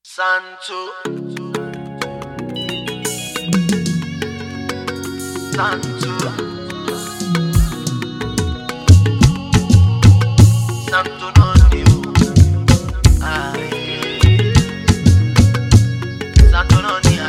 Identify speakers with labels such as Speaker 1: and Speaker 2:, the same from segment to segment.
Speaker 1: Santo. Santo. Santo non Dio. Ah, yeah. Santo non Dio.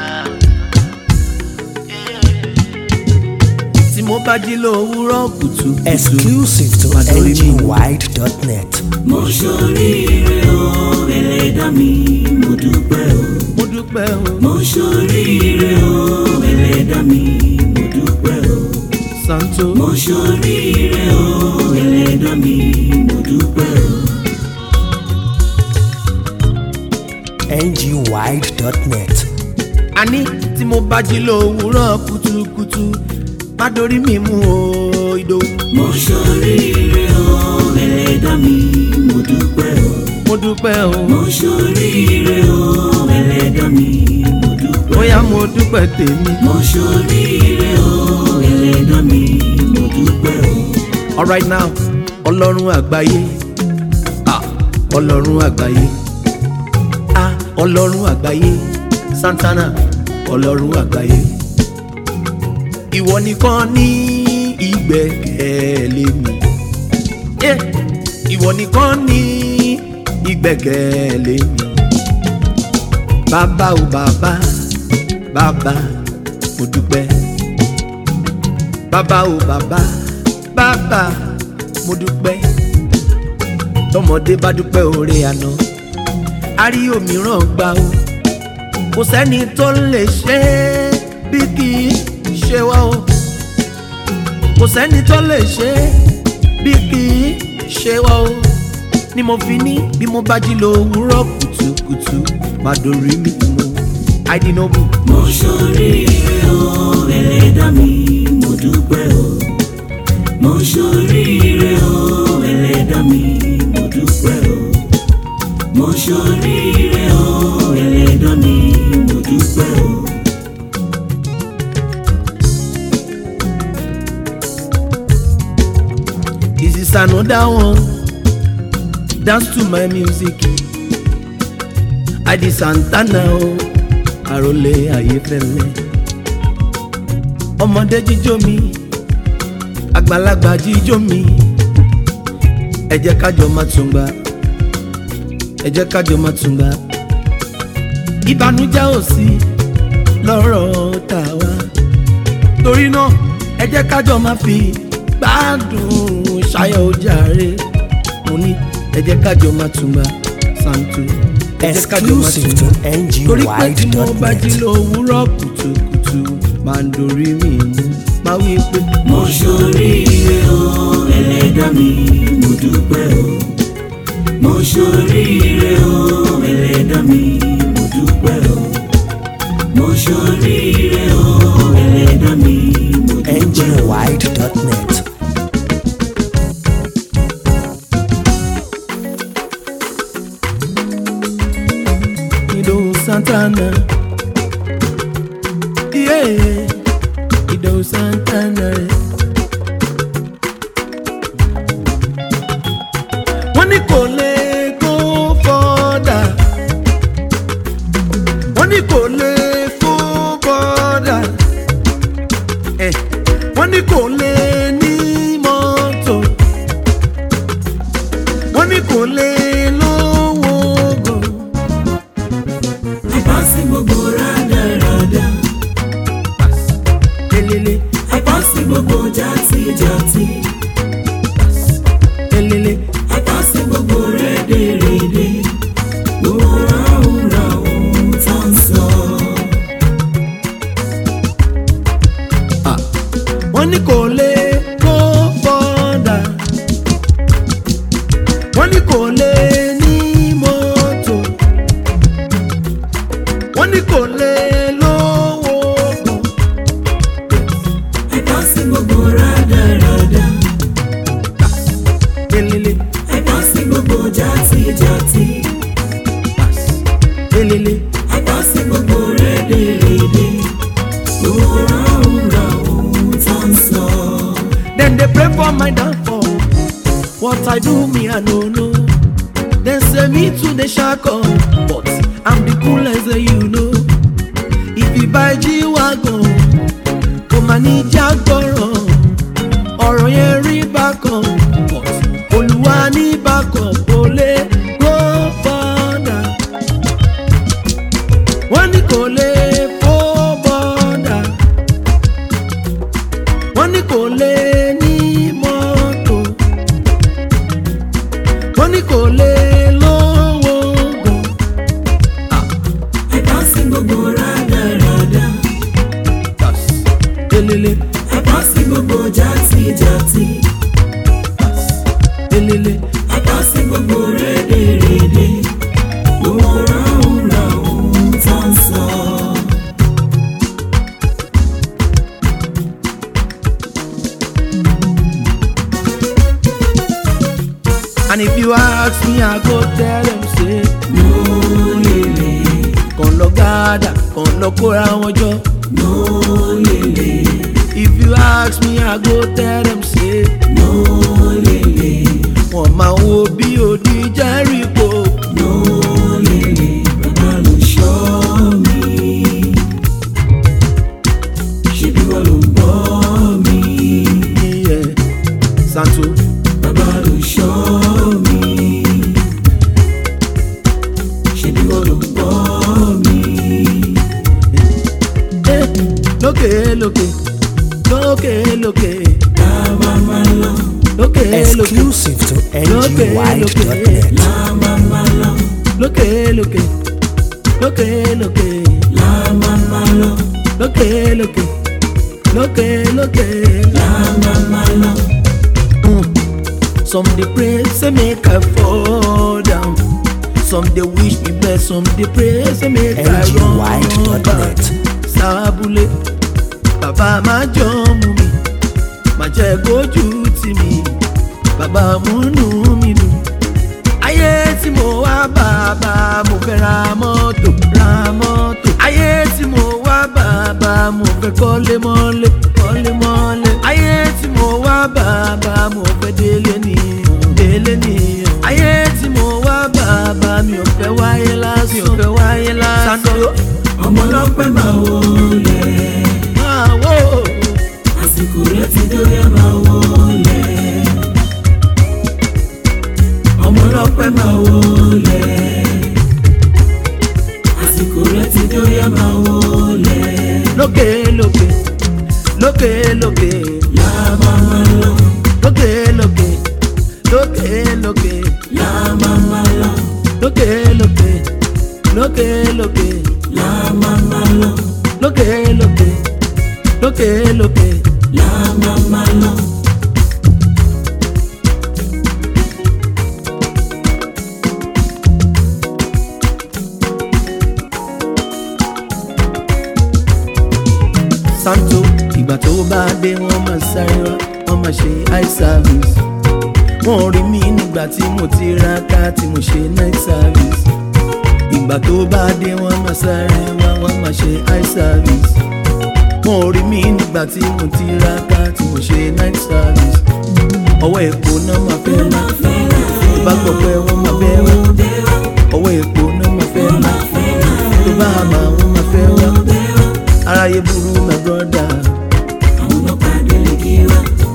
Speaker 1: Yeah.
Speaker 2: tí mo bá jí lówùúrọ̀ kùtù.
Speaker 3: exclusive to
Speaker 2: Adore me.
Speaker 3: ngwide.net.
Speaker 4: mo ṣoríire o ẹlẹ́dàá mi mo dúpẹ́ o.
Speaker 2: mo dúpẹ́ o
Speaker 4: mo ṣoríire o ẹlẹ́dàá mi mo dúpẹ́ o.
Speaker 2: santo.
Speaker 4: mo ṣoríire o ẹlẹ́dàá mi mo dúpẹ́ o.
Speaker 3: ngwide.net.
Speaker 2: àní tí mo bá jí lówùúrọ̀ kùtùkùtù má dorí mi mú o ìdòwú.
Speaker 4: mo ṣoríire o ẹlẹ́dàá mi mo dúpẹ́ o.
Speaker 2: mo dúpẹ́ o
Speaker 4: mo ṣoríire o ẹlẹ́dàá mi mo dúpẹ́ o.
Speaker 2: bóyá mo dúpẹ́ tèmi.
Speaker 4: mo ṣoríire o ẹlẹ́dàá mi mo dúpẹ́ o.
Speaker 2: alright now ọlọ́run àgbáyé ah ọlọ́run àgbáyé ah ọlọ́run àgbáyé santana ọlọ́run àgbáyé ìwọ nìkan ní ìgbẹ́kẹ̀lé mi Yeah. ìwọ nìkan ní ìgbẹ́kẹ̀lé mi bàbá o bàbá bàbá mo dúpẹ́ bàbá o bàbá bàbá mo dúpẹ́ tọmọdé bá dúpẹ́ oore àná a rí òmíràn gbà o kò sẹ́ni tó lè ṣe é bí kì í ṣe wá o kò sẹ́ni tó lè ṣe é bí kì í ṣe wá o ni mo fi ní bí mo bá jí lówùúrọ̀ kùtùkùtù má dorí mi mú àìdínàbù
Speaker 4: mo ṣoríire o ẹlẹ́dàá mi mo dúpẹ́ o. mo ṣoríire o ẹlẹ́dàá mi mo dúpẹ́ o. mo ṣoríire o ẹlẹ́dàá mi mo dúpẹ́ o.
Speaker 2: This is another one. Dance to my music. Adi Santana o, àròlé ayéfẹ́lẹ́. Ọmọdé jíjó mi, àgbàlagbà jíjó mi. Ẹ jẹ́ kájọ máa tún gbà. Ẹ jẹ́ kájọ máa tún gbà. Ìbànújẹ́ ò sí lọ́rọ̀ tàwa torí náà ẹ jẹ́ kájọ máa fi gbádùn ṣayọ̀ ojàre mo ní ẹ jẹ́ kájọ máa túnbà santo ẹ jẹ́ kájọ máa
Speaker 3: exclusive to
Speaker 2: túnbà torí pé tí mo bá jí
Speaker 3: ngwide.net.
Speaker 2: lówùúrọ̀ kùtùkùtù máa ń dorí mi mú máa wí pé
Speaker 4: mo ṣoríire o ẹlẹ́dàá mi mo dúpẹ́ o. mo ṣoríire o ẹlẹ́dàá mi mo dúpẹ́ o. mo ṣoríire o ẹlẹ́dàá mi mo dúpẹ́ o.
Speaker 3: ngwide.net.
Speaker 2: Ìdòwú Santana yeah. Ìdòwú Santana wọ́n ní kò lè go further wọ́n ní kò lè go further eh. wọ́n ní kò lè ní mọ́tò wọ́n ní kò lè lówó gan.
Speaker 4: àìpọ́sí gbogbo rádaràda
Speaker 2: elele
Speaker 4: àìpọ́sí gbogbo játijàti
Speaker 2: elele
Speaker 4: àìpọ́sí gbogbo rédèrèdè gbogbo ráhùnráhùn tó ń sọ.
Speaker 2: wọ́n ní kò lè kó bọ́dà wọ́n ní kò lè ní mọ́tò wọ́n ní kò lè lówó gan.
Speaker 4: àìpọ́sí gbogbo rádaràda
Speaker 2: elele
Speaker 4: àìpọ́sí gbogbo játijàti
Speaker 2: elele
Speaker 4: àìpọ́sí gbogbo rédèrèdè gbogbo ráhùnráhùn tó ń sọ.
Speaker 2: dem dey pray for my downfall what i do me i no know dem say me too dey shack up but i'm the cool ask me, I go tell them say,
Speaker 4: no lele,
Speaker 2: kàn lọ gádà, kàn lọ kóra wọn jọ.
Speaker 4: no lele,
Speaker 2: If you ask me, I go tell them say,
Speaker 4: no lele,
Speaker 2: wọ́n máa wo bí odi Jẹ́ríkò.
Speaker 4: no lele, bàbá ló ṣọ́ mi. Ṣebí wọ́n ló ń bọ́ mi.
Speaker 2: Yeah. Santo,
Speaker 4: Bàbá ló ṣọ́ mi. Ṣebí wọ́n ló ń bọ́ mi.
Speaker 2: eh, lókè lókè, lókè lókè,
Speaker 4: Ká máa máa lọ,
Speaker 2: lókè lókè,
Speaker 3: Exclusive to ngwide.net.
Speaker 4: lá máa máa lọ,
Speaker 2: lókè lókè, lókè lókè,
Speaker 4: lá máa máa lọ,
Speaker 2: lókè lókè, lókè lókè.
Speaker 4: lá máa máa lọ.
Speaker 2: Mm. Some dey pray say make I fall down. Some dey wish me bless, some dey pray say make I run back.
Speaker 3: ngwide.net.
Speaker 2: Sábúlé, bàbá máa jọ mú mi, má jẹ́ kójú tì mí, bàbá múnú mi dùn. Ayé tí mo wá bàbá mo fẹ́ ra mọ́tò, ra mọ́tò. Ayé tí mo wá bàbá mo fẹ́ kọ́lé mọ́lé, kọ́lé mọ́lé. Ayé tí mo wá bàbá mo fẹ́ délé nìyẹn, délé nìyẹn. Ayé tí mo wá bàbá mi ò fẹ́ wáyé lásán, mi ò fẹ́ wáyé lásán. Sandro,
Speaker 4: Ọmọ ọlọ́pẹ́ máa wọlé,
Speaker 2: máa wò ó.
Speaker 4: àsìkò rẹ̀ ti dórí ẹ̀ máa wọlé. Ọmọ ọlọ́pẹ́ máa wọlé, àsìkò rẹ̀ ti dórí ẹ̀ máa wọlé.
Speaker 2: lókè lókè lókè lókè
Speaker 4: Lá máa máa lọ,
Speaker 2: lókè lókè lókè lókè
Speaker 4: lá máa máa lọ,
Speaker 2: lókè lókè lókè lókè
Speaker 4: lá máa máa lọ,
Speaker 2: lókè lókè lókè lókè.
Speaker 4: lá máa máa lọ.
Speaker 2: santo ìgbà tó bá dé wọ́n máa sáré wá wọ́n máa ṣe eye service wọ́n rí mi nígbà tí mo ti ra ká tí mo ṣe night service ìgbà tó bá dé wọ́n máa sáré wá wọ́n máa ṣe eye service wọ́n rí mi nígbà tí mo ti ra ká tí mo ṣe night service ọwọ́ èkó náà máa fẹ́ lá tó bá gbọ́ pé wọ́n máa fẹ́ wá ọwọ́ èkó náà máa fẹ́ lá tó bá àmà wọ́n máa fẹ́ wá aráyé burú my brother.
Speaker 4: Àwọn ọlọ́pàá délé kí wá,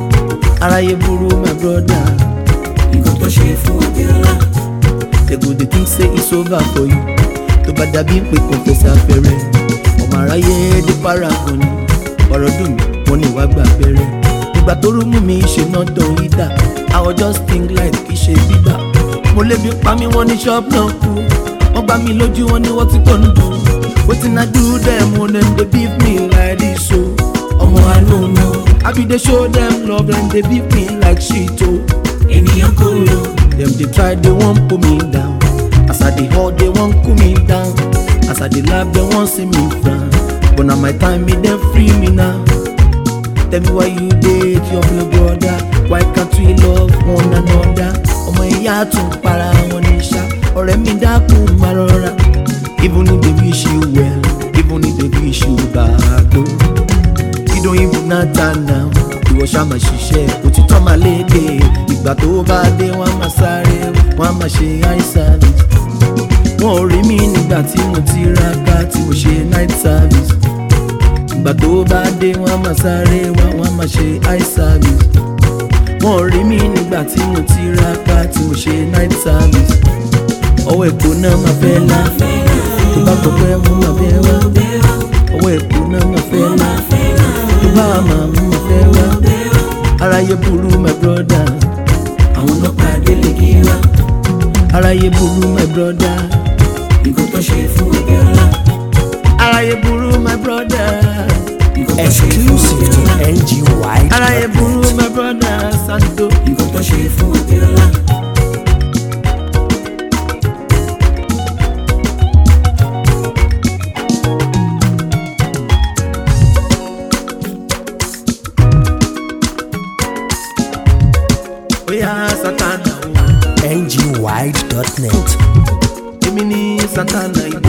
Speaker 2: aráyé burú my brother
Speaker 4: nǹkan tó ṣe fún Abíọ́lá.
Speaker 2: they go dey think say it's over for you tó bá dàbí pé kò fẹsẹ̀ abẹ́rẹ́ ọmọ aráyé dé paragon ni ọ̀rọ̀ dùn mí wọ́n ní ìwà gbà bẹ̀rẹ̀ ìgbà tó rú mú mi ṣe náà dán ìdá I was just think like kì í ṣe bíbá mo lébi pa mí wọ́n ní ṣọ́ọ̀bù náà kú wọ́n gbá mi lójú wọn ní wọ́n ti kọ́ ń dùn wetin I do dem o dem dey beat me like this o ọmọ I no know I be dey show dem love dem dey beat me like shit o.
Speaker 4: Ènìyàn kò lò,
Speaker 2: Dem dey try, they wan pull me down. As I dey hot, they wan cool me down. As I dey laugh, they wan see me frown. But na my time, make them free me now. Tell me why you date your real brother. Why can't we love one another? Ọmọ ìyá tún para wọn ní ṣá. Ọ̀rẹ́ mi dákun máa rọra. Even if they wish you well, even if they wish you bad o. You don't even matter now. Ìwọ ṣá máa ṣiṣẹ́, òtítọ́ máa léde. Ìgbà tó bá dé, wọ́n á máa sáré, wọ́n á máa ṣe eye service. Wọ́n ò rí mi nígbà tí mo ti ra ká tí mo ṣe night service. Ìgbà tó bá dé, wọ́n á máa sáré, wọ́n á máa ṣe eye service. Wọ́n ò rí mi nígbà tí mo ti ra ká tí mo ṣe night service. Ọwọ́ èkó náà máa fẹ́ lá. Tó bá gbọ́ pé wọ́n máa fẹ́ wá. Ọwọ́ èkó náà máa fẹ́ lá. Tó bá máa mú máa fẹ́ wá. Aráyé burú my brother.
Speaker 4: àwọn ọlọ́pàá délé kí wá,
Speaker 2: Aráyé burú my brother.
Speaker 4: nǹkan tó ṣe fún Abíọ́lá.
Speaker 2: Aráyé burú my brother.
Speaker 4: Nǹkan tó ṣe fún
Speaker 3: Exclusive to
Speaker 4: Abíọ́lá.
Speaker 2: Aráyé
Speaker 3: ngwide.net.
Speaker 2: burú my brother. Santo.
Speaker 4: Nǹkan tó ṣe fún Abíọ́lá.
Speaker 2: Oya Satana.
Speaker 3: ngwide.net.
Speaker 2: santana ìbò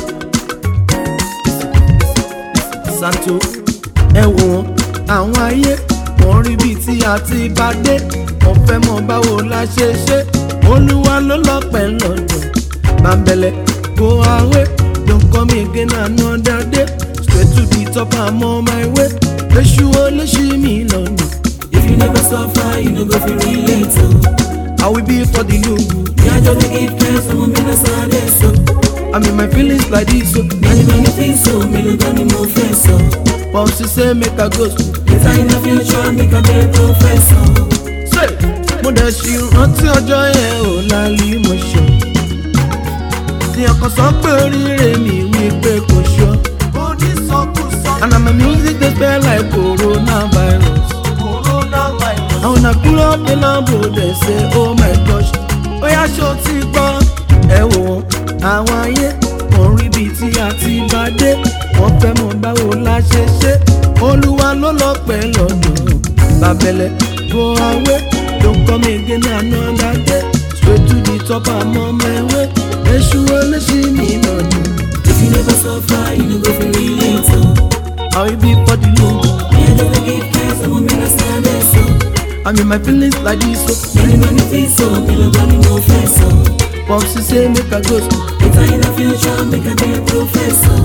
Speaker 2: santo ẹ wò wọn àwọn ayé wọn rí bíi tí a ti bá dé wọn fẹ́ mọ̀ báwo la ṣe ṣe olúwa ló lọ́pẹ́ lọ́dọ̀ bàbẹ̀lẹ̀ go away don't come again another day straight to the top i'm on my way léṣu ó léṣi mi lọ́nà.
Speaker 4: If you never suffer, you no go feel relate. Oh.
Speaker 2: I will be for the logo.
Speaker 4: Me I just dey give thanks, some me na sad so.
Speaker 2: I'm in my feelings like this. So.
Speaker 4: Many many things so, me no got ni mo fẹ́ sọ.
Speaker 2: Popsi say make I go school.
Speaker 4: Later in the future, make a be professor.
Speaker 2: Say, mo dẹ̀ ṣì rántí ọjọ́ yẹn ò lálẹ́ mo ṣọ. Tí ọkàn sọ pé oríire mi wí pé kò ṣọ. And na my music dey spell like coronavirus. And when I pull up the Lambo, they say, oh my gosh. Bóyá ṣó ti gbọ́, ẹ wò wọ́n, àwọn ayé wọ́n rí bíi tí a ti bá dé. Wọ́n fẹ́ mọ̀ báwo la ṣe ṣe. Olúwa ló lọ́pẹ́ lọ́dọ̀. Bàbẹ̀lẹ̀ go away, don't come again another day. Straight to the top, I'm on my way. Èṣù olóṣì mi lọ́dọ̀.
Speaker 4: If you never suffer, you no go feel relate. Oh.
Speaker 2: I will be for the logo.
Speaker 4: Me I just dey give thanks, some me na sad so.
Speaker 2: I'm in my feelings like this. So.
Speaker 4: Many many things so, me no got ni mo fẹ́ sọ.
Speaker 2: Popsi say make I go school.
Speaker 4: Later in the future, make a be professor.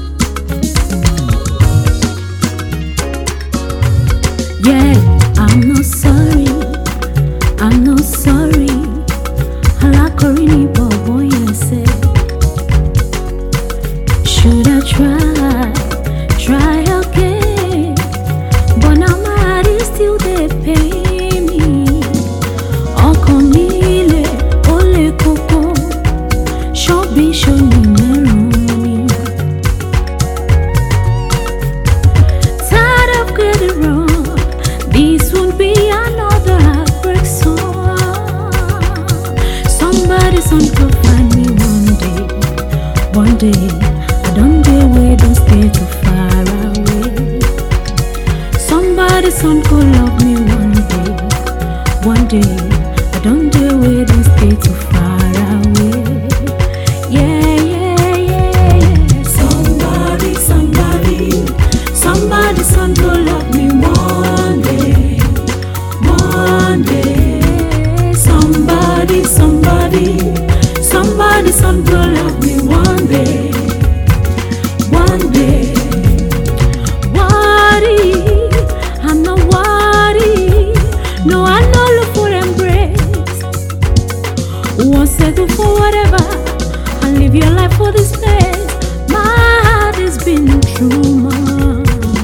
Speaker 5: Yeah, I'm not sorry. I'm not sorry. Alákọ̀rí ni bọ̀bọ̀ yẹn ṣe. Should I try, try again? But now my heart is still dey pain me. Ọkàn mi le, ó le koko. Ṣọ́bí ṣòní mẹ́rùn ni. Tired of getting wrong. This won't be another heartbreak song. Somebody, some could find me one day. One day, I don't dare wait, don't stay too far away. Somebody, some could love me one day. One day, I don't dare wait, don't stay too far away. Yeah, yeah, yeah, yeah.
Speaker 4: Somebody, somebody, somebody, some go love me one day, one day. Somebody, somebody, somebody, some go love me one day, one day.
Speaker 5: worry, I'm not worried. No, I no look for embrace. Won't settle for whatever. I live your life for this place. My heart has been true, man.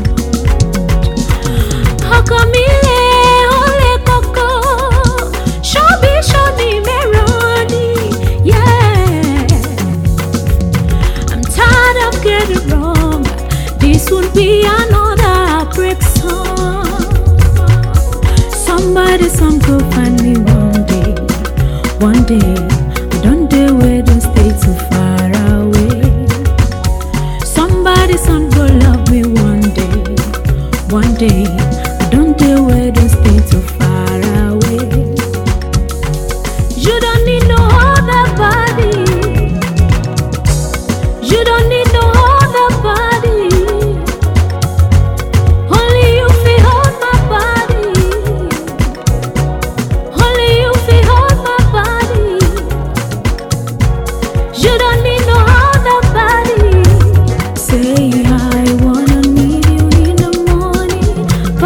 Speaker 5: Ọkọ mi lè, ó lè kókó. Ṣọ́bí ṣọ́ni mẹ́rọ̀ ni, yeah. I'm tired of getting wrong. This would be another break song. Somebody, some go find me one day. One day, I don't dare wait, don't stay too far away. Somebody, some go love me one day. One day, I don't dare wait, don't stay too far away. You don't need no other body. You don't need no other body. Only you feel hold my body. Only you feel hold my body. You don't need no other body. Say I wanna need you in the morning,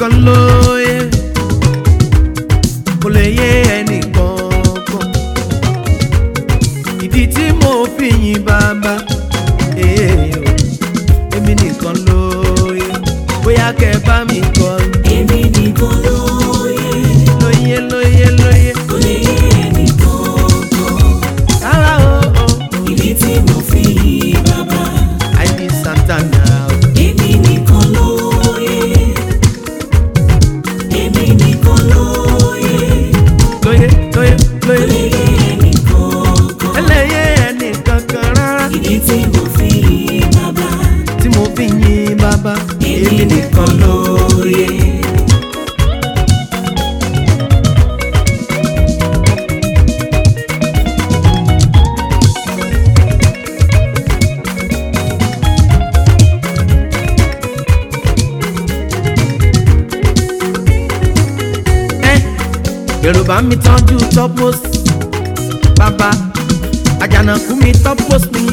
Speaker 2: nìkan lóye kò lè yé ẹnìkan kan ìdí tí mo fi yin bàbá ee o, èmi nìkan lóye bóyá kẹ bá mi kọ
Speaker 4: èmi nìkan lóye
Speaker 2: lóye lóye lóye
Speaker 4: kò lè yé ẹnìkan kan
Speaker 2: rárá o o
Speaker 4: ìdí tí mo fi yìn bàbá
Speaker 2: àìní santana o.
Speaker 4: èmi nìkan lóye èmi nìkan lóye
Speaker 2: lóye lóye
Speaker 4: kò
Speaker 2: lóye
Speaker 4: lè yé ẹnìkan kan
Speaker 2: ẹlẹ́yẹ ẹnìkan kan rárá
Speaker 4: ìdí tí mo fi yìn bàbá
Speaker 2: tí mo fi yin bàbá
Speaker 4: èmi nìkan lóye.
Speaker 2: ẹ yorùbá mi tọ́jú topos bàbá àjànàkú mi topos mi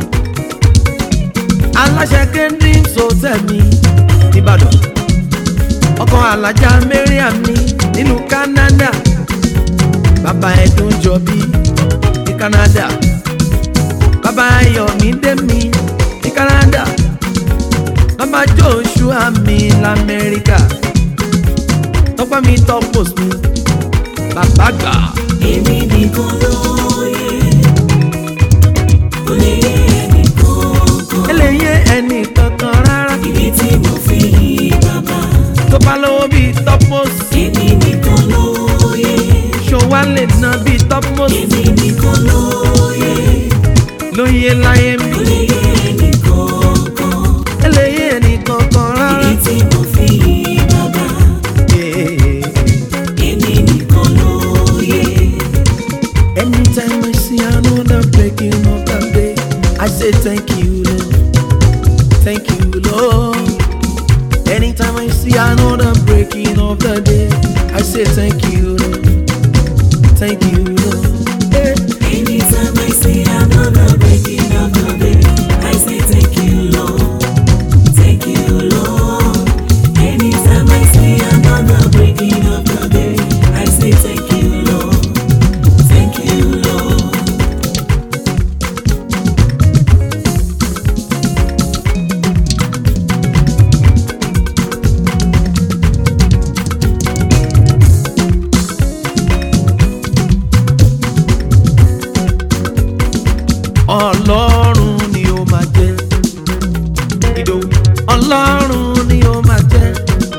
Speaker 2: aláṣẹ kéńdé sọtẹ mi nìbàdàn ọkọ alájà mariam mi nínú canada bàbá ẹdùn jọbí ní canada bàbá ayọ̀mídé mi ní canada bàbá joshua mi lamẹ́ríkà tọ́pẹ́ mi topos mi bàbá gbà.
Speaker 4: èmi nìkan lóye kò lè yé ẹnìkan kan
Speaker 2: eléyé ẹnì kankan rárá
Speaker 4: ìdí tí mo fi yìn bàbá
Speaker 2: tó bá lówó bíi topos
Speaker 4: èmi nìkan lóye
Speaker 2: ṣòwá lè ná bíi topos
Speaker 4: èmi nìkan lóye
Speaker 2: lóye láyé mi
Speaker 4: kò lè yé ẹnìkan kan
Speaker 2: eléyé ẹnì kankan rárá.
Speaker 4: ìdí tí mo fi yìn bàbá
Speaker 2: Yeah.
Speaker 4: èmi nìkan lóye
Speaker 2: Anytime I see another breaking of the day, I say thank you, Lord. Thank you, Lord. Anytime I see another breaking of the day, I say thank you, Lord. Thank you, Lord. Yeah.
Speaker 4: anytime I see another breaking of the day I say thank you Lord thank you Lord anytime I see another breaking of the day I say thank you Lord thank you Lord.
Speaker 2: ọlọ́run ni ó máa jẹ́ ìdòwú ọlọ́run ni ó máa jẹ́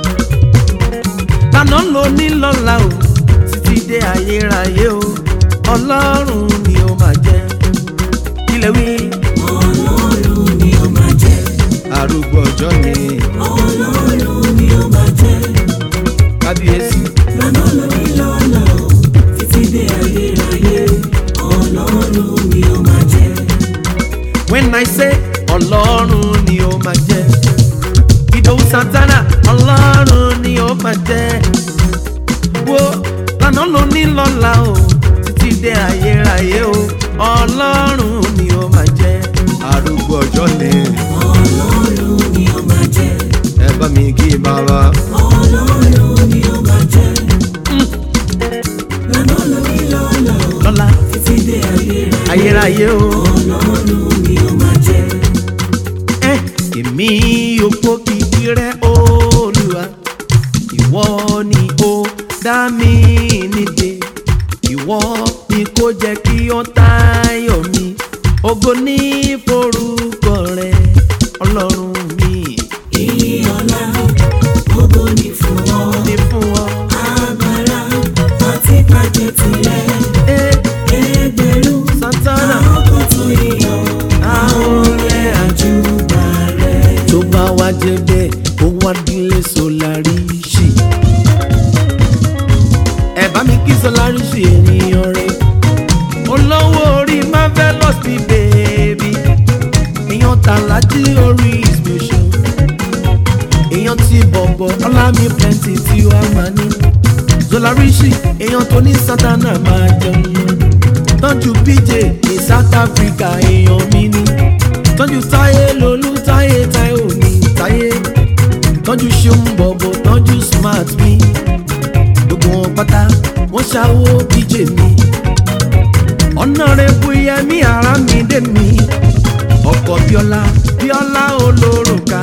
Speaker 2: lànà ló ní lọ́la o títí dé ayérayé o ọlọ́run ni ó máa jẹ́ ilẹ̀ wí
Speaker 4: Ọlọ́run ni ó máa jẹ́
Speaker 2: arúgbó ọjọ́ ni
Speaker 4: Ọlọ́run ni ó máa jẹ́
Speaker 2: kábíyèsí
Speaker 4: lọ́nà lórí lọ́nà o títí dé ayérayé Ọlọ́run ni ó máa jẹ́
Speaker 2: when i say ọlọ́run ni ó máa jẹ́ ìdòwú santana ọlọ́run ni ó máa jẹ́ wo lànà ló ní lọ́la o títí dé ayérayé o ọlọ́run ni ó máa jẹ́ arúgbó ọjọ́ ni
Speaker 4: Ọlọ́run ni ó máa jẹ́
Speaker 2: ẹ bá mi kí bàbá
Speaker 4: Ọlọ́run ni ó máa jẹ́ lọ́nà lórí lọ́nà o
Speaker 2: lọ́la
Speaker 4: títí dé ayérayé
Speaker 2: ayérayé o
Speaker 4: Ọlọ́run ni ó máa jẹ́
Speaker 2: ẹ èmi òpó kìkì rẹ olùwà ìwọ ni ó dá mi nídè ìwọ ni kò jẹ́ kí ó tayọ̀ mi ògo ní forúkọ rẹ ọlọ́run mi
Speaker 4: ìyọ̀lá gbogbo ní fún ọ
Speaker 2: ní fún ọ.
Speaker 4: agbára àti bàjẹ́ tilẹ̀.
Speaker 2: ẹ
Speaker 4: ẹgbẹ̀rún
Speaker 2: santana
Speaker 4: àwọn tó yíyọ àwọn ọ̀rẹ́ àjùbà rẹ̀.
Speaker 2: tó bá wá jẹ bẹ́ẹ̀ ó wá dílé solaríṣì. ẹ bá mi kí solaríṣì ènìyàn rẹ olówó orí marvelous ní bèbí èèyàn tàlájí orí ìgbésẹ̀ èèyàn ti bọ̀bọ̀ ọlámi plenty tí wàá máa ní solaríṣì èèyàn tó ní sátánà máa jẹun lọ tọ́jú pj ní south africa èèyàn mi ní tọ́jú táyé lolú táyé táyé òní táyé tọ́jú ṣeun bọ̀bọ̀ tọ́jú smile. ṣàwo bíjè mi ọ̀nàrẹ́bù yẹmí ara mi dé mi ọkọ̀ bíọ́lá bíọ́lá olórùka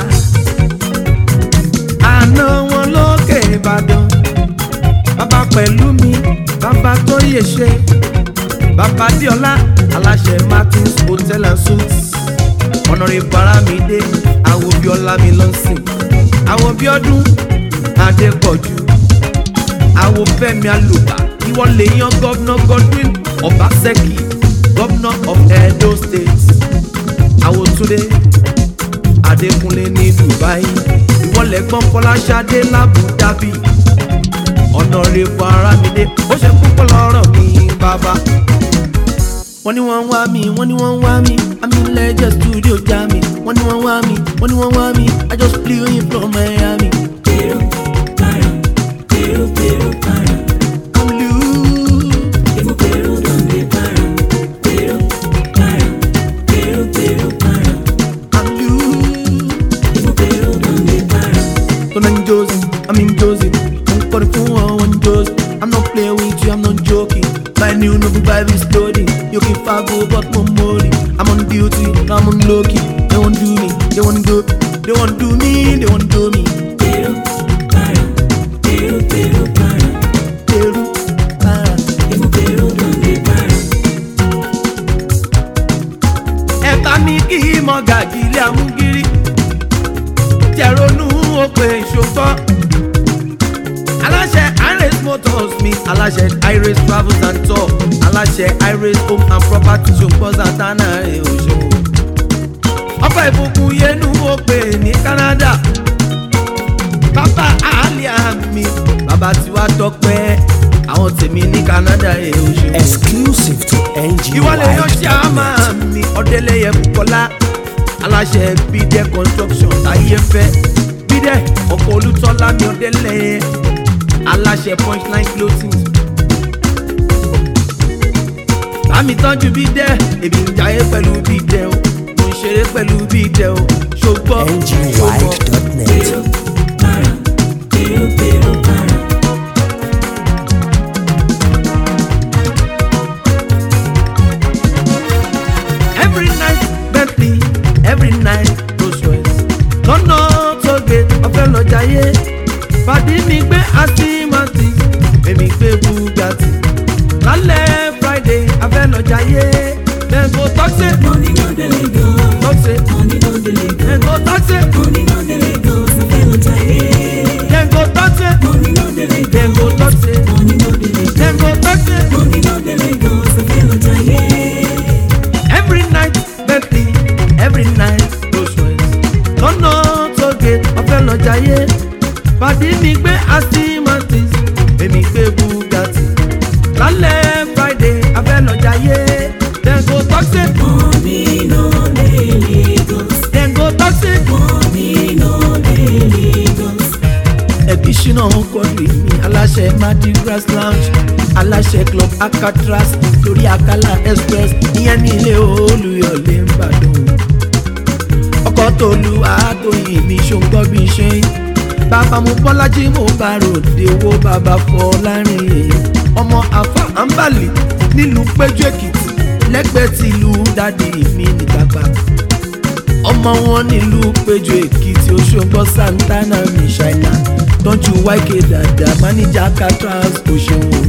Speaker 2: àná wọn lókè ìbàdàn bàbá pẹ̀lú mi bàbá tó yẹ ṣe bàbá bíọ́lá aláṣẹ martins hotel and suites ọ̀nàrẹ́bù ara mi dé àwọn bíọ́lá mi lọ́sìn àwọn bíọ́dún adépọ̀jù àwọn fẹ́mi alùbá ìwọ lè yan gọ́vnà godwin ọbaṣẹ́kì gọ́vnà of edo state àwọn túnde adékúnlé ní dubai ìwọ lẹ́gbọ́n fọláṣadé lábù dábì ọ̀nàrẹ́bù arámidé ó ṣe púpọ̀ lọ́rọ̀ mi bàbá wọ́n ní wọ́n ń wá mi wọ́n ní wọ́n ń wá mi àmì lẹ́jẹ̀ studio já mi wọ́n ní wọ́n ń wá mi wọ́n ní wọ́n ń wá mi i just flew in from miami.
Speaker 4: Pero, para, pero, pero, para.
Speaker 2: I'm loose.
Speaker 4: Emo, pero, donde para. Pero, para, pero, pero, para.
Speaker 2: I'm loose.
Speaker 4: Emo, pero, donde para.
Speaker 2: Don't I'm Josie, I'm in Josie. I'm for the phone, one Josie. I'm not playing with you, I'm not joking. My new novel Bible study. You can fago, but more money. I'm on duty, I'm on low key. They won't do me, they won't do, they won't do me, they won't do me.
Speaker 4: Pero, para, pero, pero, para.
Speaker 2: Peru, ah.
Speaker 4: Emo, pero, donde para.
Speaker 2: ẹ̀ka mi kì í mọ gàgì ilé amúgírí tẹ̀rónú òpè ìṣòfò aláṣẹ iris motors mi aláṣẹ iris travels and tour aláṣẹ iris home and property ṣòfò santana rẹ̀ òṣòwò ọkọ̀ ìbùkún yẹnu òpè ní canada bàbá àlìyá mi bàbá tiwa tọpẹ́ àwọn tèmi ní canada rẹ̀ òṣòwò
Speaker 3: Exclusive to
Speaker 2: ìwọlé yóò ṣe àmà
Speaker 3: NGY.net.
Speaker 2: mi ọdẹlẹyẹ bukola aláṣẹ bídẹ construction táyé fẹ bídẹ ọkọ olùtọ́lá mi ọdẹlẹyẹ aláṣẹ punchline clothing. bámi tọ́jú bídẹ èmi ń jayé pẹ̀lú bídẹ o mo ń ṣeré pẹ̀lú bídẹ o ṣùgbọ́n ṣùgbọ́n.
Speaker 3: NGY.net.
Speaker 4: Pero, para, pero, pero, para.
Speaker 2: every night bentley every night rolls royce lọ́nà tóge ọ̀fẹ́ lọ́jàyé pàdé mi gbé astimati èmi gbé bugatti lálẹ́ friday afẹ́ lọ́jàyé lẹ́gbọ́ tọ́sẹ̀
Speaker 4: Money no dey Lagos.
Speaker 2: tọ́sẹ̀
Speaker 4: Money no dey Lagos.
Speaker 2: lẹ́gbọ́ tọ́sẹ̀
Speaker 4: Money no dey Lagos. Afẹ́ lọ jayé.
Speaker 2: lẹ́gbọ́ tọ́sẹ̀
Speaker 4: Money no dey
Speaker 2: lẹ́gbọ́
Speaker 4: Lagos.
Speaker 2: tọ́sẹ̀
Speaker 4: Money no dey Lagos.
Speaker 2: lẹ́gbọ́ tọ́sẹ̀
Speaker 4: Money no dey Lagos. Afẹ́ lọ jayé.
Speaker 2: every night bentley every night rolls royce lọ́nà tóge ọ̀fẹ́ lọ́jàyé pàdé mi gbé astimatis èmi gbé bugatti lálẹ́ friday afẹ́ lọ́jàyé dem go talk say
Speaker 4: Money no dey Lagos.
Speaker 2: dem go talk say
Speaker 4: Money no dey Lagos.
Speaker 2: ẹbí ṣínà kọlu mi aláṣẹ madi grass lounge aláṣẹ club alcatraz lórí akala express ìyẹn ní ilé olùyọlé ńbàdàn ọkọ̀ tó lu àtòyìn mi ṣòǹgbọ́ bí ṣe ń bàbá mu bọ́lájí mo bá ròde owó bàbá fọ láàrin ọmọ àfa àǹbàlì nílùú péjú èkìtì lẹ́gbẹ̀ẹ́ tìlú dádì mi nìtàgbà ọmọ wọn nílùú péjú èkìtì òṣogbo santana mi ṣáínà tọ́jú wáìkè dàda máníjà catras òṣèwọ̀n.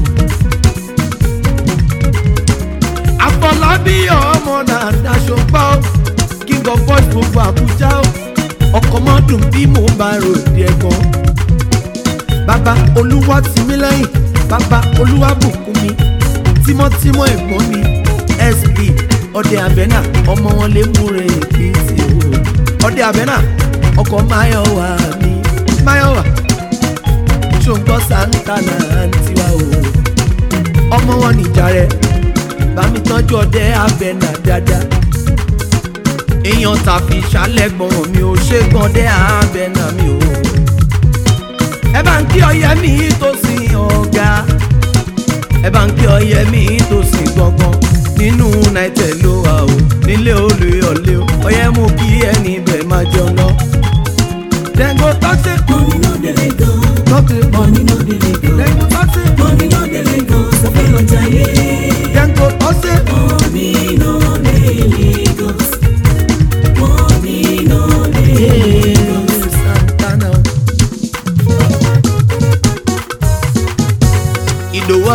Speaker 2: àfọlábí ọmọ náà daṣọ gbọ́ king of boys gbogbo àbújá ó ọkọ̀ mọ́dún bí mo bá ròde ẹ̀gbọ́n. bàbá olúwa tì mí lẹ́yìn bàbá olúwa bùkún mi tímọ́tímọ́ ẹ̀gbọ́n mi sp ọdẹ abẹ́nà ọmọ wọn lè múre èkìtì o ọdẹ abẹ́nà ọkọ̀ máyọ̀wá mi máyọ̀wá ṣòǹgbọ́ santana tiwa o ọmọ wọn nìjà rẹ bámi tọ́jú ọdẹ abẹ́nà dáadáa èèyàn tàfi ṣàlẹ̀gbọ̀n mi ò ṣe gbọ́dẹ abẹ́nà mi o ẹ bá ń kí ọyẹ mi tó sin ọ̀gá ẹ bá ń kí ọyẹ mi tó sin gbọ̀ngàn nínú united ló wà o nílé olùyọ̀lé o ọyẹ mú kí ẹni bẹ̀ máa jẹun lọ. dẹ́gbó tọ́sí
Speaker 4: Money no dey Lagos.
Speaker 2: tọ́sí
Speaker 4: Money no dey Lagos.
Speaker 2: dẹ́gbó tọ́sí
Speaker 4: Money no dey Lagos.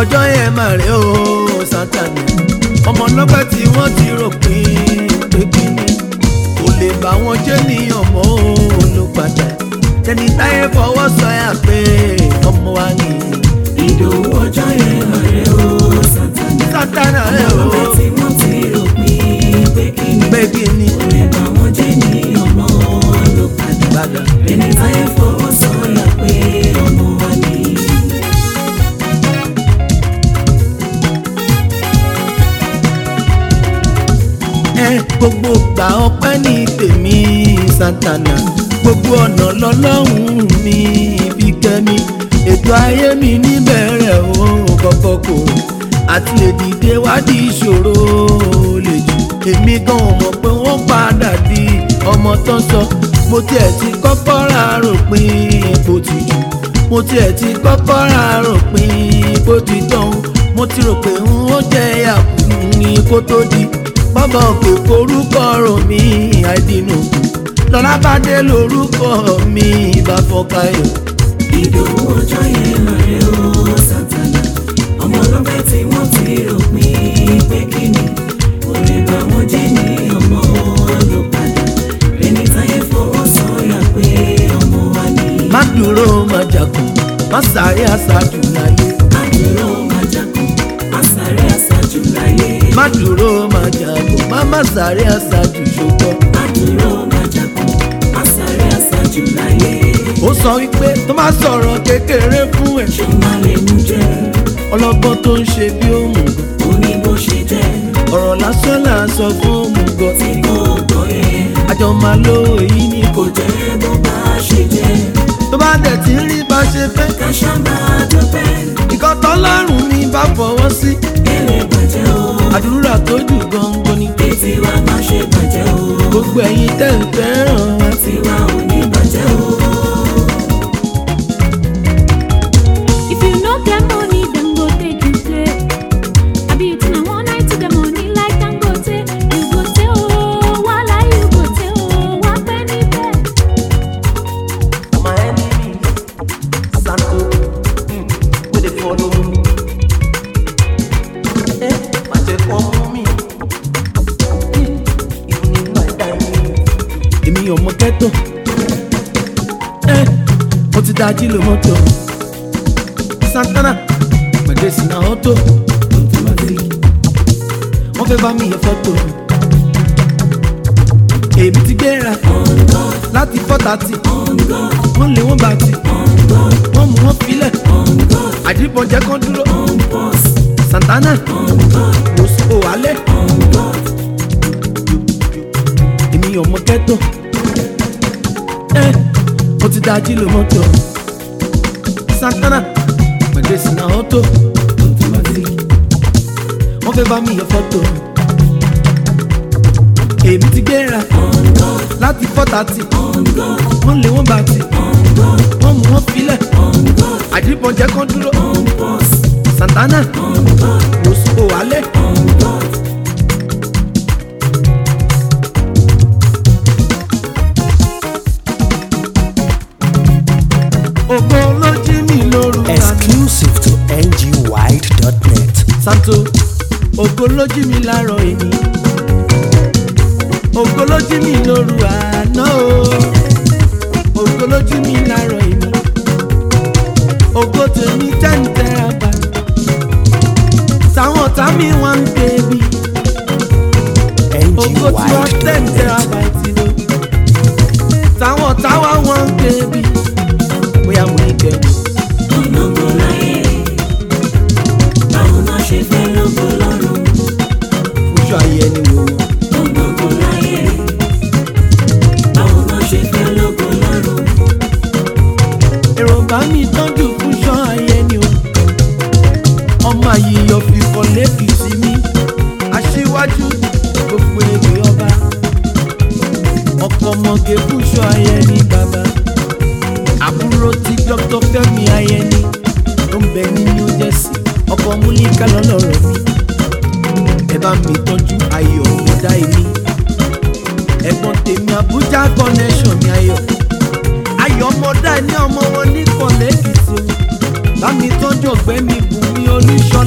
Speaker 2: ọjọ́ yẹn mà rè ó sátani ọmọ ọlọ́pẹ́ tí wọ́n ti rò pín pé kíní kò lè bá wọn jẹ́ níyàn mọ́ olùpadà tẹni táyé fọwọ́ sọyà pé ọmọ wa ni
Speaker 4: ìdòwú ọjọ́ yẹn ọ̀rẹ́ o sátánà
Speaker 2: sátani rẹ̀ ó
Speaker 4: ọlọ́pẹ́ tí wọ́n ti rò pín pé kí ni
Speaker 2: pé kíní
Speaker 4: kò lè bá wọn jẹ́ ní ọmọ ló padà
Speaker 2: padà.
Speaker 4: ẹni táyé fọwọ́ sọ̀yà pé ọmọ wa ni.
Speaker 2: ẹ gbogbo gbà ọpẹ́ ní tèmi santana gbogbo ọ̀nà lọ́lọ́run mi fi kẹ́mi ètò ayé mi níbẹ̀rẹ̀ o kọ́kọ́ kò àti lè dìde wádìí ìṣòro lè jù èmi gan ò mọ̀ pé wọ́n padà di ọmọ tán sọ mo tiẹ̀ ti kọ́kọ́ ra ròpin ipò ti jù mo tiẹ̀ ti kọ́kọ́ ra ròpin ipò ti tán mo ti rò pé n ó jẹ́ yàkú ní kó tó di bàbá òkè forúkọ rò mí àìdínú lọ́lá bá dé lórúkọ mi ìbá fọkàyọ̀.
Speaker 4: ìdòwú ọjọ́ yẹn ọ̀rẹ́ o sátánà ọmọ ọlọ́pẹ́ tí wọ́n ti rò pín pé kí ni kò lè bá wọn jẹ́ ní ọmọ ló padà ẹni táyé fọwọ́ sọ̀yà pé ọmọ wa ni.
Speaker 2: má dúró má jàkùn má sáré àṣàjù láyé
Speaker 4: àdúró máa jákun àsáré àsájù láyé.
Speaker 2: má dúró má jàkùn má má sáré àṣàjù ṣùgbọ́n.
Speaker 4: àdúró máa jákun àsáré àsájù láyé.
Speaker 2: ó sọ wípé tó má sọ̀rọ̀ kékeré fún ẹ̀
Speaker 4: ṣó máa lè mú jẹ́
Speaker 2: ọlọ́gbọ́n tó ń ṣe bí òmùgọ̀
Speaker 4: ó ní bó ṣe jẹ́
Speaker 2: ọ̀rọ̀ lásán là ń sọ fún òmùgọ̀
Speaker 4: tí kò gbọ́ yẹn
Speaker 2: àjọ máa lo èyí ní kò
Speaker 4: kò jẹ́ bó bá ṣe jẹ́
Speaker 2: tó bá dẹ̀ ti rí bá ṣe fẹ́
Speaker 4: ká ṣá máa dúpẹ́
Speaker 2: ìkan tọ́lọ́run ní bá fọwọ́ sí
Speaker 4: kẹ́lẹ́ bàjẹ́ o
Speaker 2: àdúrà tó jù gangan ni
Speaker 4: ètí wa má ṣe bàjẹ́ o
Speaker 2: gbogbo ẹ̀yin tẹ̀ ń fẹ́ràn wa
Speaker 4: tiwa ò ní bàjẹ́ o.
Speaker 5: If you no get money, dem go take you play. Abi you think I one night to the money like Dangote? You go say oh, wala you go say oh, wa pẹ́ níbẹ̀.
Speaker 2: my enemy sanko mm, wey dey follow me eh má jẹ́ kó mú mi even if my time èmi ọmọ kẹ́tọ̀ eh mo ti dájí lo mọ́tò santana gbẹ̀dẹ̀ sí náà ọ́tò wọ́n fẹ́ bá mi yẹ fọ́tò èmi ti gbéra láti fọ́tàtì wọ́n lé wọ́n bá ti wọ́n mú wọn filẹ̀ àdìbọn jẹ́ kán dúró santana mosco alẹ́ èmi ọmọ kẹ́tọ̀ ẹ mo ti dájí lo mọ́tò santana pẹ̀lú ìsìnà ọ́tò wọ́n fẹ́ bá mi yẹ fọ́tò èmi ti gbéra láti fọ́tàtì wọ́n lé wọ́n bá ti wọ́n mú wọn filẹ̀ àdìbọn jẹ́ kán dúró santana mosco alẹ́. ògo ló jí mi lóru àná.
Speaker 3: Exclusive to ngwide.net.
Speaker 2: santo ògo ló jí mi láàárọ̀ èmi ògo ló jí mi lóru àná o ògo ló jí mi láàárọ̀ èmi ògo tèmi tẹ́ǹtẹ́ àbá táwọn ọ̀tá mi wá ń débi ògo tí wọ́n tẹ́ǹtẹ́
Speaker 3: ngwide.net.
Speaker 2: àbá ti lò táwọn ọ̀tá wá wọ́n ń débi bóyá mo ní kẹ́mi.
Speaker 4: ológo láyé báwo náà ṣe fẹ́ lógo lọ́rùn
Speaker 2: fúnṣọ ayé ẹni wò wọ́n.
Speaker 4: ológo láyé báwo náà ṣe fẹ́ lógo lọ́rùn
Speaker 2: èròǹgbà mi tọ́jú fún ṣọ́ ayé ni o ọmọ àyíyọ fìfọ́ lẹ́kìtì mi aṣíwájú gbogbo èdè ọba ọkọ̀ ọmọge fún ṣọ́ ayé ni bàbá àbúrò tí dr fẹmi ayẹni tó ń bẹ ní new jersey ọkọ̀ múlíkà lọ́lọ́rọ̀ mi ẹ bá mi tọ́jú ayọ̀ ọ̀dà èmi ẹ̀gbọ́n tèmi abuja connection mi ayọ̀ ayọ̀ ọmọdé ní ọmọ wọn ní kọ̀lẹ́kìtì o bá mi tọ́jú ọ̀gbẹ́ mi bùn mi olúṣọ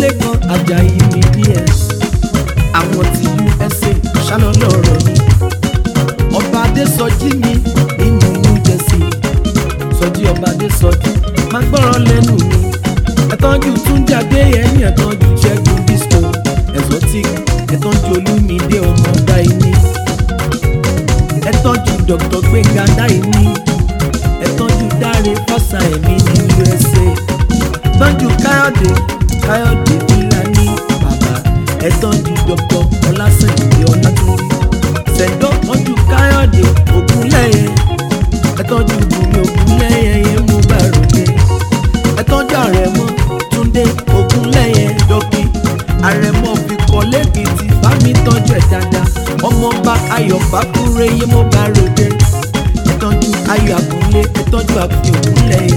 Speaker 2: lẹ́kan ajayi mi ds àwọn ti usa ṣálọ lọ́rọ̀ mi ọba adésọjí mi nínú new jersey sọjí ọba adésọjí má gbọ́rọ̀ lẹ́nu mi ẹ̀tọ́jú túnjáde ẹ̀yìn ẹ̀tọ́jú ṣẹ́gun disco exotic ẹ̀tọ́jú olúmídé ọmọ dáìní ẹ̀tọ́jú dr gbẹ̀ngà dáìní ẹ̀tọ́jú dáre fọ́sà ẹ̀mí ní usa tọ́jú káyọ̀dé káyọ̀dé fúlàní bàbá ẹ̀tọ́jú dr ọlásèǹdé ọlátúndí sẹ̀dọ̀ tọ́jú káyọ̀dé ògúnlẹ̀yẹ ẹ̀tọ́jú bùnmi ògúnlẹ̀yẹ yẹn mú bá ròde ẹ̀tọ́jú àrẹ̀mọ túndé ògúnlẹ̀yẹ dọ́kì àrẹ̀mọ fi kọ́ lẹ́kìtì bá mi tọ́jú ẹ̀ dáadáa ọmọọba ayọ̀ bákúrẹ́ yẹn mú bá ròde ẹ̀tọ́jú ayọ̀ àgúnlé ẹ̀tọ́jú àfi ògúnlẹ̀yẹ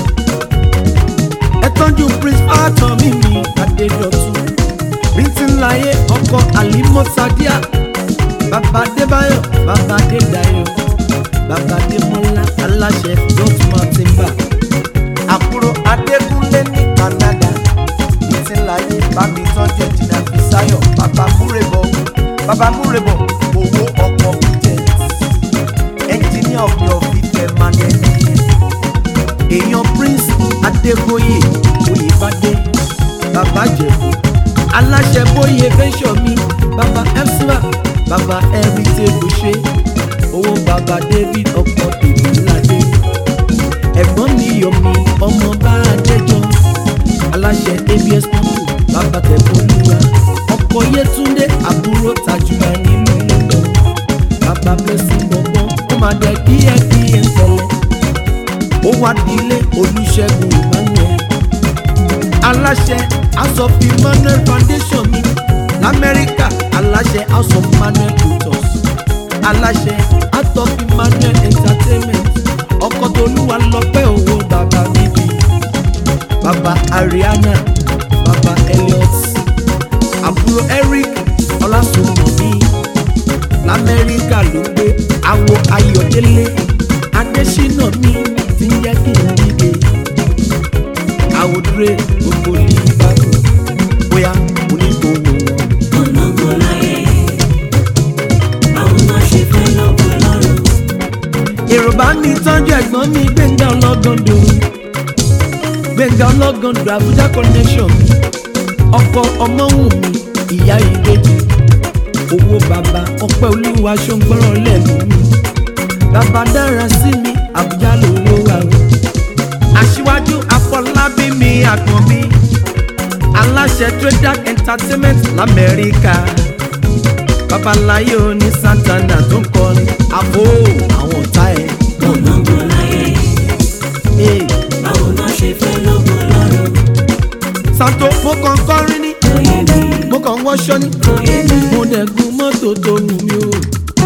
Speaker 2: ẹ̀tọ́jú prince arthur mímí adédọ̀tun bíntín láyé ọkọ àlímọ́ sadia bàbá adébáyọ̀ bàbá adédayọ̀ bàbá adémọ́lá aláṣẹ dọ́túmọ̀ tìǹbà àbúrò adékúnlé ní canada bíntín láyé bámi tọ́jú ẹ̀jìnà fisáyọ̀ bàbá múrèbọ̀ bàbá múrèbọ̀ owó ọkọ̀ bíjẹ̀ ẹnjìníà ọ̀gbìn ọ̀fìfẹ́ manẹ́ni èèyàn prince adébóyè oyèbádé bàbá jẹ̀bù aláṣẹ bóyè fẹ́sọ̀ mi bàbá ẹ́sìmà bàbá ẹ̀rìtẹ̀ bùṣe owó bàbá david ọkọ̀ ìbíládé ẹ̀gbọ́n mi yọ̀mí ọmọ bá adéjọ́ aláṣẹ abs pọ́ńpù bàbá tẹ̀fọ́lúwa ọkọ̀ yẹtúndé àbúrò tajúmọ̀ nílùú london bàbá blessing bọ̀bọ̀ ó máa dẹ̀ díẹ̀ díẹ̀ ń tẹ̀lé ó wá dílé olùṣègùn emmanuel aláṣẹ house of emmanuel foundation mi lamẹ́ríkà aláṣẹ house of emmanuel tutors aláṣẹ house of emmanuel entertainment ọkọ̀ tolúwa lọ́pẹ́ owó bàbá bíbí bàbá ariana bàbá elliot àbúrò eric ọlásùnmọ̀mí lamẹ́ríkà ló gbé àwọ̀ ayọ̀délé adésínà mi ti ń jẹ́ kí n dìde àwòdúré gbogbo ní ìbàdàn bóyá onígbòho wọn.
Speaker 4: ológo láyé báwo má ṣe fẹ́ lógo lọ́rùn
Speaker 2: èrò bá mi tọ́jú ẹ̀gbọ́n mi gbẹ̀ngà ọlọ́gọ́ndò gbẹ̀ngà ọlọ́gọ́ndò àbújá connection mi ọkọ ọmọwùn mi ìyá ìbejì owó bàbá ọpẹ́ olúwa ṣọ́ngbọ́rọ̀ lẹ́nu mi bàbá dára sí mi àbújá lówó wa o aṣíwájú afọlábí mi àgbọ̀n mi aláṣẹ trader entertainment lamẹ́ríkà babaláyé oní santana tó ń kọrin àbò àwọn ọ̀tá ẹ̀.
Speaker 4: ológo láyé
Speaker 2: Hey,
Speaker 4: báwo má ṣe fẹ́ lógo lọ́rùn
Speaker 2: santo mo kàn kọrin ní
Speaker 4: oyè mi
Speaker 2: mo kàn wọṣọ ní
Speaker 4: oyè mi
Speaker 2: mo dẹ̀ gun mọ́tò tó wù mí o.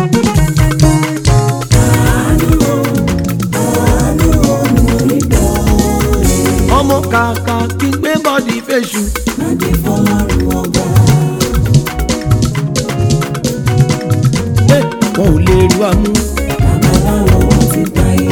Speaker 4: àánú o àánú o mo rí gbà
Speaker 2: ọmọ kàkà kí n gbé bọ́dì fèṣù
Speaker 4: láti fọlọ́run ọba
Speaker 2: Hey, wọn ò lè ru àmú.
Speaker 4: babaláwo wọn ti gbáyé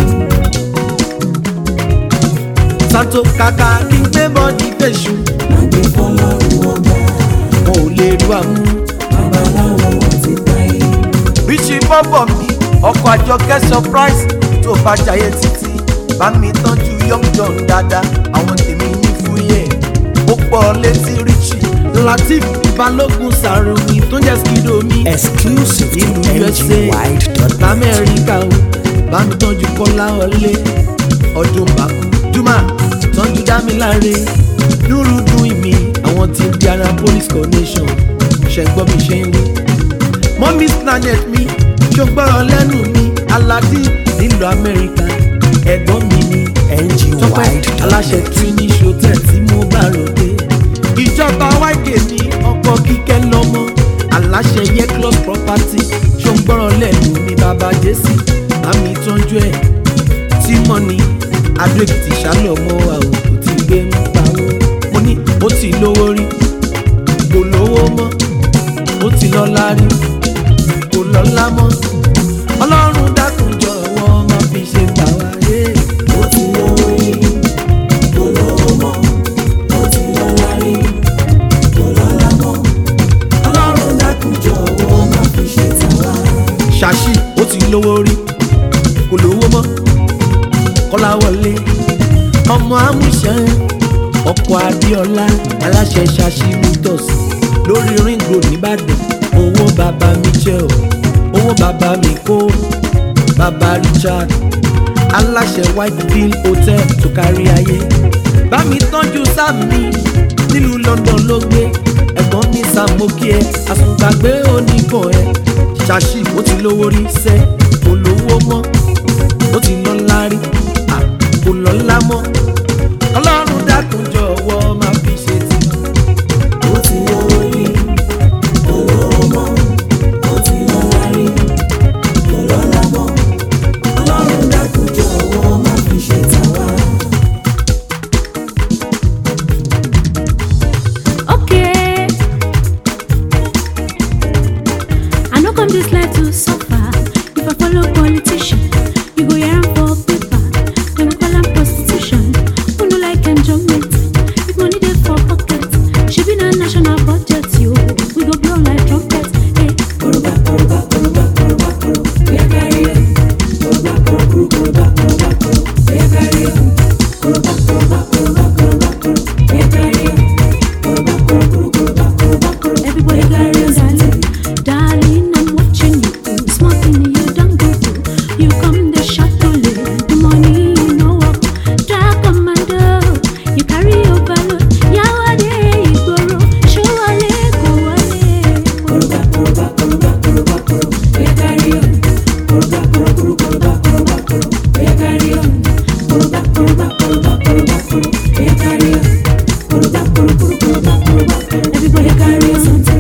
Speaker 2: santo kàkà kí n gbé bọ́dì fèṣù
Speaker 4: láti fọlọ́run ọba
Speaker 2: wọn ò lè ru àmú.
Speaker 4: babaláwo wọn ti gbáyé
Speaker 2: bíṣì bọ́bọ̀ mi ọkọ̀ àjọkẹ́ surprise tó bá jayé títí bá mi tọ́jú young john dáadáa àwọn tèmi ní fúyẹ́ ó pọ̀ létí richie latif balógun sàròyìn tó jẹ́ skido mi
Speaker 3: Exclusive to
Speaker 2: ìlú usa
Speaker 3: ngwide.net.
Speaker 2: lamẹ́ríkà o bá mi tọ́jú kọ́lá ọlé ọdún bàkú juma tọ́jú dámiláre lúrúdú ìmí àwọn tí indianapolis connection ṣẹ̀gbọ́n mi ṣe ń wí mọ́mí planet mi ṣògbọ́rọ̀ lẹ́nu mi aládì nílùú amẹ́ríkà ẹ̀gbọ́n mi ni tọ́pẹ́ aláṣẹ trini hotel tí mo bá ròde ìjọba wáìgè mi ọkọ̀ kíkẹ́ lọ́mọ aláṣẹ yeclos property ṣògbọ́rọ̀ lẹ́nu mi bàbá jésì àmì ìtọ́jú ẹ̀ tí mọ́ni adóèkìtì ṣálọ̀mọ́ àwòkù tí gbé ń pawó mo ní ó ti lówó rí kò lówó mọ́ ó ti lọ́lá rí kò lọ́lá mọ́ ọlọ́run dákun jọ̀wọ́ má fi ṣe gbà wá yé
Speaker 4: ó ti lówó rí olówó mọ́ ó ti lọ́lá rí
Speaker 2: lówó rí kò lówó mọ́ kọ́láwọlé ọmọ amúṣan ọkọ̀ adéọlá aláṣẹ ṣaṣí mutus lórí ring road nìbàdàn owó bàbá michel owó bàbá mi kó bàbá richard aláṣẹ white bill hotel tó kárí ayé bá mi tọ́jú sáàmì nílùú london ló gbé ẹ̀gbọ́n ní sàmókè ẹ̀ àsùngbàgbé oníkan ẹ̀ ṣàṣì ó ti lówó rí sẹ́ kò lówó mọ́ ó ti lọ́lá rí à kò lọ́lá mọ́ ọlọ́run dákun jọ̀wọ́ máa fi ṣe tì
Speaker 4: ó ti lówó rí olówó mọ́ ó ti lọ́lá rí kò lọ́lá mọ́ ọlọ́run dákun jọ̀wọ́ má fi ṣe tàwa.
Speaker 5: Okay. I no come this life to suffer. If I follow politician, you go hear am for paper. Dem call am prostitution. Who no like enjoyment? If money dey for pocket, shebi na national budget yo. We go blow like trumpet. Hey.
Speaker 4: koroba koroba koroba koroba koro oya kárí ẹ̀ koroba koro koro koroba koroba koro oya kárí ẹ̀ koroba koroba koroba koroba koro oya kárí ẹ̀ koroba koro koro koroba koroba koro
Speaker 5: Everybody
Speaker 4: oya
Speaker 5: got
Speaker 4: kárí
Speaker 5: real
Speaker 4: ẹ̀
Speaker 5: darling. Darling, I'm watching you. Small thing you don't go through. You come the shuttle, the money you know up. Drag commando, you carry overload. Yawade, Igboro, show wale, go wale.
Speaker 4: koroba koroba koroba koroba koro oya kárí ẹ̀ koroba koro koro koroba koroba koro oya kárí ẹ̀ koroba koroba koroba koroba koro oya kárí ẹ̀ koroba koro koro koroba koroba koro
Speaker 5: Everybody
Speaker 4: oya
Speaker 5: got
Speaker 4: kárí
Speaker 5: real
Speaker 4: ẹ̀.
Speaker 5: something.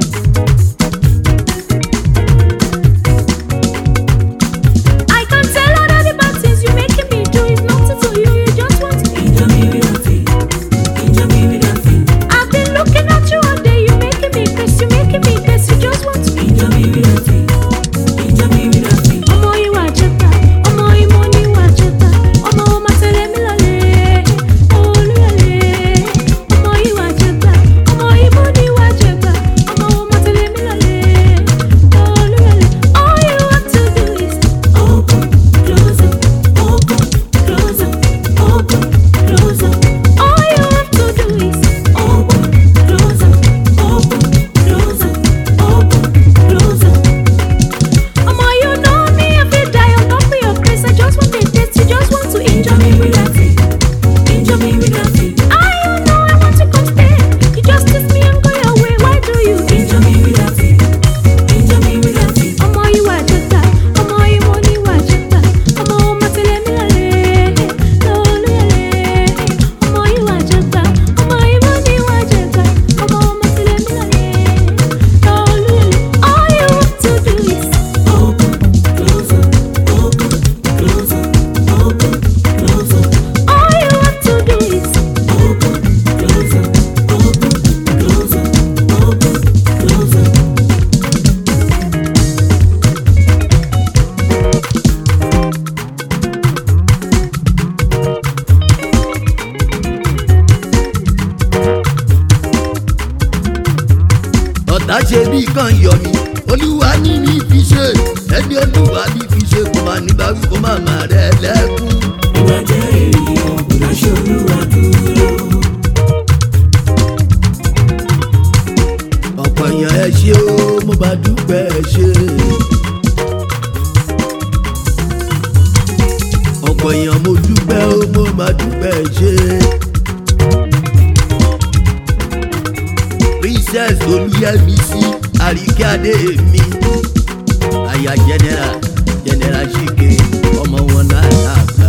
Speaker 5: I can tell all the bad things you making me do is nothing to you. You just want to.
Speaker 4: Injọ mi rí ọtí, injọ mi rí ọtí,
Speaker 5: I've been looking at you all day. You making me piss. You making me piss. You just want to.
Speaker 4: injọ mi rí ọtí, injọ mi rí ọtí.
Speaker 5: ọmọ ìwà jẹta ọmọ ìmọ̀ níwà jẹta ọmọ ọmọ tẹ̀lé mi lọ́lẹ̀ olúyọ̀lẹ̀ ọmọ ìwà jẹta ọmọ ìmọ̀ níwà jẹta ọmọ ọmọ tẹ̀lé mi lọ́lẹ̀ olúyọ̀lẹ̀ all you have to do is
Speaker 4: Open, close up, open, close up, open, close up,
Speaker 5: all you have to do is
Speaker 4: open, close up, open, close up, open, close up.
Speaker 5: ọmọ you know me I fit die on top of your grace I just want a taste you just want to
Speaker 4: Injọ
Speaker 5: enjoy
Speaker 4: mi
Speaker 5: me
Speaker 4: rí ọtí, injọ mi rí ọtí,
Speaker 5: I you know I want to come stay you just kiss me and go your way why do you
Speaker 4: injọ mi rí ọtí, injọ mi rí ọtí.
Speaker 5: ọmọ ìwà jẹta ọmọ ìmọ̀ níwà jẹta ọmọ ọmọ tẹ̀lé mi lọ́lẹ̀ lọ́lẹ̀ ọmọ ìwà jẹta ọmọ ìmọ̀ níwà jẹta ọmọ ọmọ tẹ̀lé mi lọ́lẹ̀ lọ́lẹ̀ all you have to do is
Speaker 4: Open, close up, open, close up, open, close up,
Speaker 5: all you have to do is
Speaker 4: open, close up, open, close up, open, close up.
Speaker 6: ọ̀tá ṣe bí kan yọ mí olúwa ní ní fi ṣe ẹni olúwa ní fi ṣe kó máa ní bá wí kó máa máa rẹ lẹ́kún.
Speaker 4: Ìwà jẹ́ ènìyàn, kò dáṣẹ́ olúwa dúró.
Speaker 6: ọ̀pọ̀ èèyàn ẹ ṣe ó mo bá dúpẹ́ ẹ ṣe. ọ̀pọ̀ èèyàn mo dúpẹ́ ó mo máa dúpẹ́ ẹ ṣe. princess olùyẹmísí àríkẹ́ adé mi aya general general ṣìkè ọmọ wọn náà láàbà.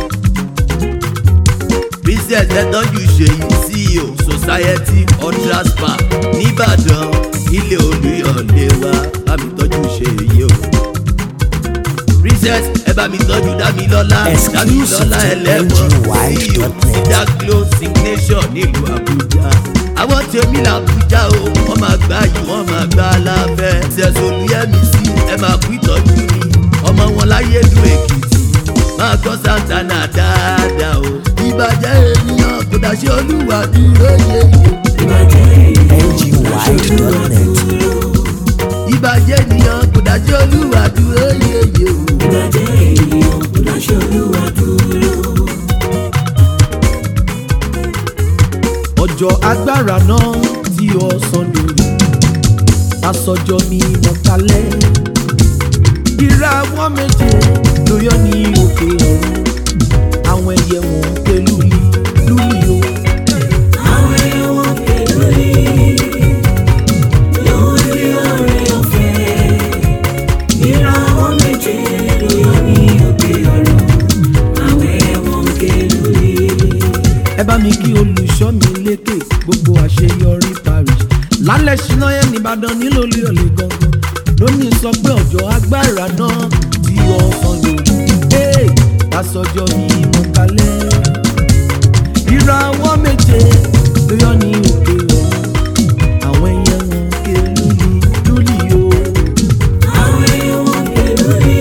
Speaker 6: princess ẹtọ́jú ṣèyí ceo society ultra spa nìbàdàn ilé olùyọ̀lé wa bá mi tọ́jú ṣèyí o. princess ẹ bá mi tọ́jú dámilọ́lá
Speaker 3: Exclusive
Speaker 6: dámilọ́lá
Speaker 3: to
Speaker 6: ẹlẹ́wọ̀n
Speaker 3: NGY.net.
Speaker 6: ceo cedar glow signation nílùú àbújá àwọn tèmi làbújá o wọ́n máa gbá yìí wọ́n máa gbá lábẹ́ ṣẹ̀ṣọ̀lùyẹ́mí sí ẹ máa kú ìtọ́jú mi ọmọ wọn láyé lu èkìtì máa gbọ́ santana dáadáa o ìbàjẹ́ ènìyàn kò dáṣẹ́ olúwa dúró yeye
Speaker 4: Ìwà jẹ́ ènìyàn,
Speaker 3: NGY.net.
Speaker 6: ìbàjẹ́ ènìyàn kò dáṣẹ́ olúwa dúró yeye
Speaker 2: agbára náà tí ọ̀sán lórí aṣọjọ́ mi mọ̀kálẹ́ ìràwọ̀ méje ló yọ ní òkè ọ̀run àwọn ẹyẹ wọn pé lúli lúli o.
Speaker 4: Àwọn ẹ̀wọ̀n kẹlúlì lórí oore ọ̀fẹ́. Ìràwọ̀ méje ló yọ ní òkè ọ̀run. Àwọn ẹ̀wọ̀n kẹlúlì.
Speaker 2: ẹ bá mi kí olùṣọ́ mi lékè gbogbo àṣeyọrí parish lálẹ́ ṣínà yẹn nìbàdàn nílò olè ọ̀lẹ́ gangan lónìí sọ pé ọjọ́ agbára náà tí ọ̀sán lòdì ee lásọjọ́ mi mọ̀ kalẹ̀ ìràwọ̀ méje ló yọ ní òkè ọ̀run àwọn ẹyẹ wọn ké lúli lúli o.
Speaker 4: Àwọn ẹ̀wọ̀n kẹlúlì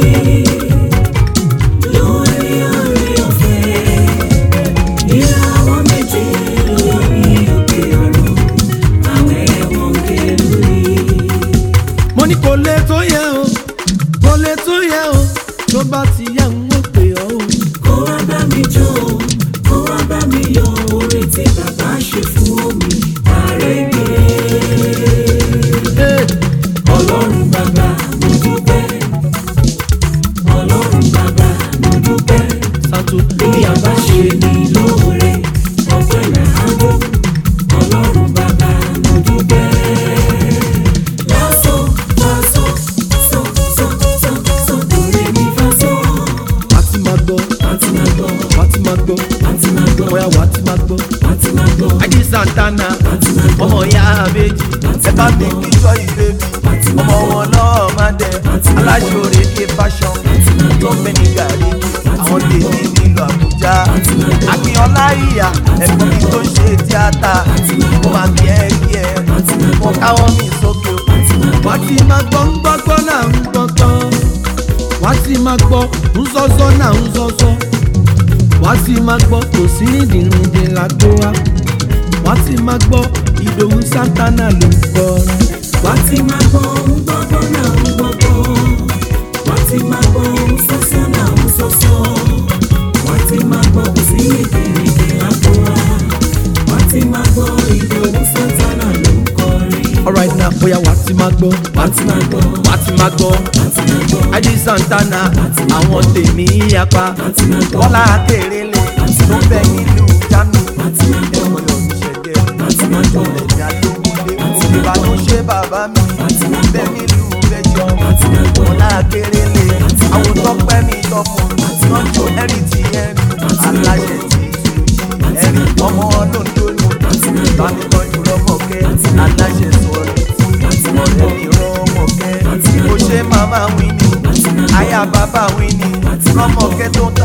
Speaker 4: lórí oore ọ̀fẹ́. Ìràwọ̀ méje ló yọ ní òkè ọ̀run. Àwọn ẹ̀wọ̀n kẹlúlì.
Speaker 2: mo ní kò lè tó yẹ o kò lè tó yẹ o tó bá ti yá ń wọ́n pè ọ́ o.
Speaker 4: kó wá bá mi jó kó wá bá mi yọ oore tí bàbá ṣe fún mi àrègbè.
Speaker 2: Hey.
Speaker 4: ọlọ́run bàbá mo dúpẹ́ ọlọ́run bàbá mo dúpẹ́
Speaker 2: santo
Speaker 4: bí a bá ṣe ní lóore ọpẹ́ làádó ọlọ́run bàbá mo dúpẹ́. lásán lásán sọ sọ sọ sọ torí mi fà sọ
Speaker 2: wàá ti máa gbọ́
Speaker 4: àti máa gbọ́
Speaker 2: wàá ti máa gbọ́
Speaker 4: àti máa gbọ́
Speaker 2: bóyá wàá ti máa gbọ́.
Speaker 4: àti máa gbọ́.
Speaker 6: Ají Santana ọmọ ìyá àbèjì ẹ bá mi kí sọ ìbébi ọmọ wọn lọ́ọ́ máa dẹ aláṣọre ké fashion tó ń bẹ ní gàrí àwọn tèmi nílùú Àbújá Akínyọlá ìyá ẹ̀gbọ́n mi tó ṣe tíátà mo máa kí ẹ kí ẹ mo káwọ́ mi sókè o.
Speaker 2: wàá ti máa gbọ́ ń gbọ́gbọ́ náà ń gbọ́gbọ́ wàá ti máa gbọ́ ń sọ́sọ́ náà ń sọ́sọ́ wàá ti máa gbọ́ kò sí rìndìnrìndìn lágbo wa wàá ti máa gbọ́ ìdòwú santana ló ń kọrin.
Speaker 4: wá ti máa gbọ́ ń gbọ́gbọ́ náà ń gbọ́gbọ́ wá ti máa gbọ́ ń sọ́sọ́ náà ń sọ́sọ́ wá ti máa gbọ́ kò sí èdèrèdè lágbo wa wá ti máa gbọ́ ìdòwú sátánà ló ń kọrin
Speaker 2: alright now bóyá wàá ti máa gbọ́
Speaker 4: wá ti máa gbọ́
Speaker 6: wá ti máa gbọ́
Speaker 4: wá ti máa gbọ́
Speaker 6: Ají Santana àwọn tèmi yapa
Speaker 4: ti máa gbọ́.
Speaker 6: Bọ́lá Akérèlé tó ń bẹ nílùú Jánu
Speaker 4: wá ti máa gbọ́
Speaker 6: ẹ̀wọ̀n yọ̀ mí ṣẹ̀gẹ̀
Speaker 4: wá ti máa gbọ́
Speaker 6: ẹ̀yà lógúnlé ìbàdàn ṣe bàbá mi bẹ́ẹ̀ nílùú bẹ́jọ́ Bọ́lá Akérèlé àwọn tọ́pẹ́ mi tọ́pọ̀ wọ́n jó ẹ̀rí ti ẹ̀rí aláṣẹ ti tu ẹ̀rí ọmọ ọlọ́dún ní bámi tọ́jú lọ́mọkẹ́ aláṣẹ sọ̀rọ̀ ọ̀rẹ́ mi rọ́mọkẹ́ ó ṣe màmá wíní aya bàbá wíní lọ́mọkẹ́ tó ń